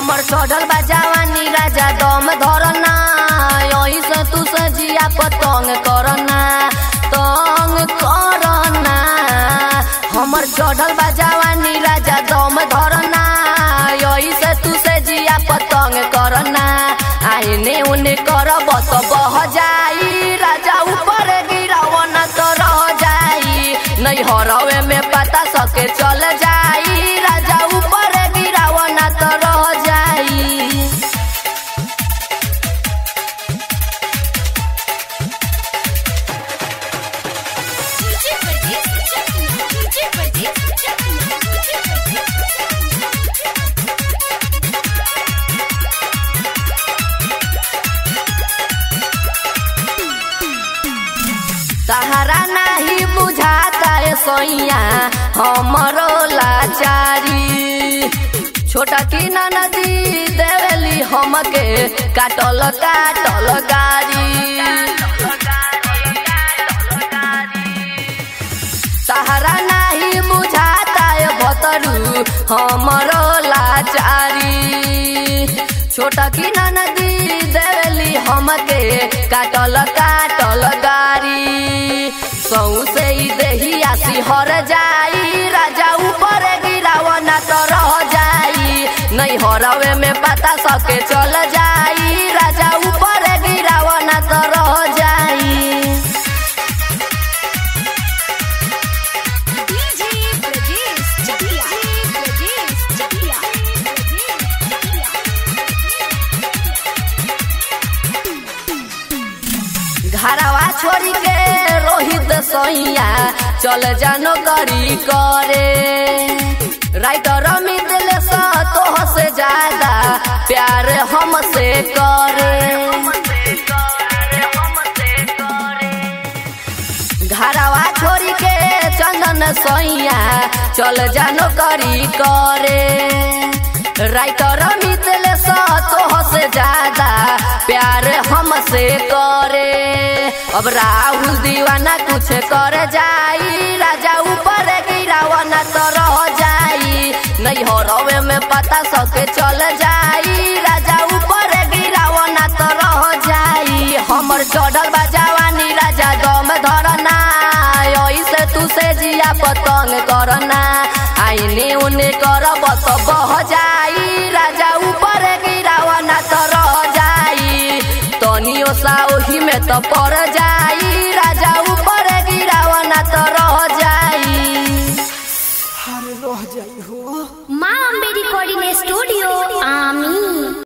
हमर चढ़ल बा जवानी राजा दम धरना यही से तू सजिया पतंग करना तंग करना हमर चढ़ल बा जवानी राजा दम धरना यही से तू सजिया पतंग करना आइने उने करब तो बह जाई राजा ऊपर गिरावन तो रह जाई नहीं हरवे में पता सके चल जाई राजा ऊपर गिरावन तो रह जाई DJ Pradeep Chakla. DJ Pradeep Chakla. DJ Pradeep सहारा नाही बुझाता है सोइया हमरो लाचारी छोटा की नदी देवेली हमके काटल काटल गारी सहारा नाही बुझाता है भतरू हमरो लाचारी छोटा की नदी देवेली हमके काटल काटल गारी सौ से ही देहिया सिहर जाई राजा ऊपर गिरावना तो रह जाई नहीं हरवे में पता सके चल जाई राजा ऊपर गिरावना तो रह जाई DJ Pradeep Chakla. Pradeep Chakla. घरवा छोड़ी के रोहित सोइया चल जानो करी करे राइटर मिदल सा तोह से ज्यादा प्यार हमसे करे घरवा छोड़ी के चंदन सोइया चल जानो करी करे राइटर मिदल सा तोह से ज्यादा प्यार हमसे करे अब राहुल दीवाना कुछ कर जाई राजा ऊपर गिरावना तो रह जाई नहीं हो रवे में पता सके चल जाई राजा ऊपर गिरावना तो रह जाई हमर चढ़ल बा जवानी राजा दम धरना ऐसे तू से जिया पतंग करना आईने उने करब तो बह जाई राजा ऊपर गिरावना तो रह जाई तनियो सा ओही में तो पड़ जाई राजा ऊपर गिरावना तो रह जाई माँ अम्बे रिकॉर्डिंग स्टूडियो